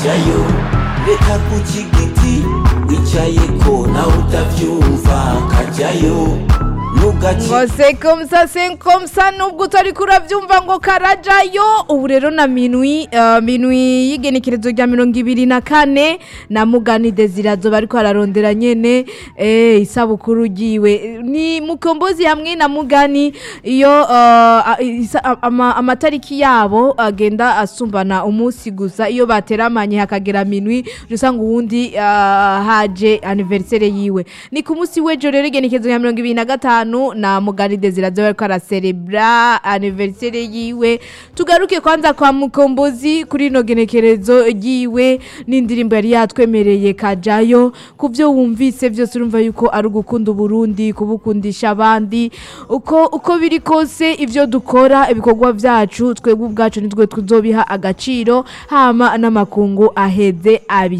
jayo reka ku kigiti wicayeko nawe utavyumva kajayo nugaci ngo se komsa se komsa nubwo utari kurabyumva ngo karajayo ubu rero na minwi uh, minwi y'igenekerezo rya mirongo ibiri na kane na mugani desirazo bariko ararondera nyene eh, isabukuru ryiwe ni mukombozi hamwe na mugani iyo uh, a- isa- a- ama- amatariki yabo agenda asumbana umunsi gusa iyo bateramanye hakagera minwi usanga uwundi uh, haje anniversaire yiwe ni ku munsi w'ejo rero igenekerezo rya mirongo ibiri na gatanu na mugani desirazo bariko araserebra anniversaire yiwe tugaruke kwanza kwa mukombozi kuri ino genekerezo ryiwe n'indirimbo yari yatwemereye kajayo ku byo wumvise byose urumva yuko ari ugukunda uburundi kubukundisha abandi uko uko biri kose ibyo dukora ibikorwa byacu twebwe ubwacu nitwe tuzobiha agaciro hama n'amakungu aheze abi